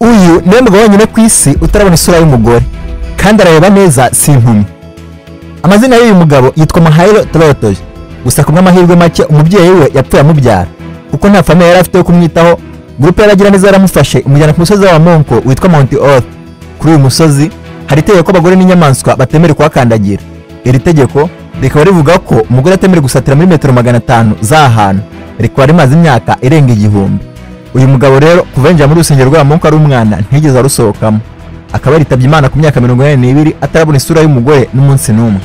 uyu niwe mugabo wenyine ku isi utarabona isura y'umugore kandi arareba neza si impumyi amazina y'uyu mugabo yitwa mahayiro torotoje gusa ku bw'amahirwe make umubyeyi we yapfuye amubyara kuko nta famiye yari afite yo kumwitaho gurupe y'abagiraneza yaramufashe imujyana ku musozi w'abamonko witwa monti oru kuri uyu musozi hari itegeko ko abagore n'inyamaswa batemerewe kuhakandagira iri tegeko rikaba rivuga ko umugore atemerewe gusatira muri metero magana atanu z'ahantu rikaba rimaze imyaka irenga igihumbi uyu mugabo rero kuva yinjira muri urusengero rw'abamonko ari umwana ntiyigeze arusohokamo akaba yaritabye imana ku myaka mirongo inani n'ibiri atarabona isura y'umugore n'umunsi n'umwe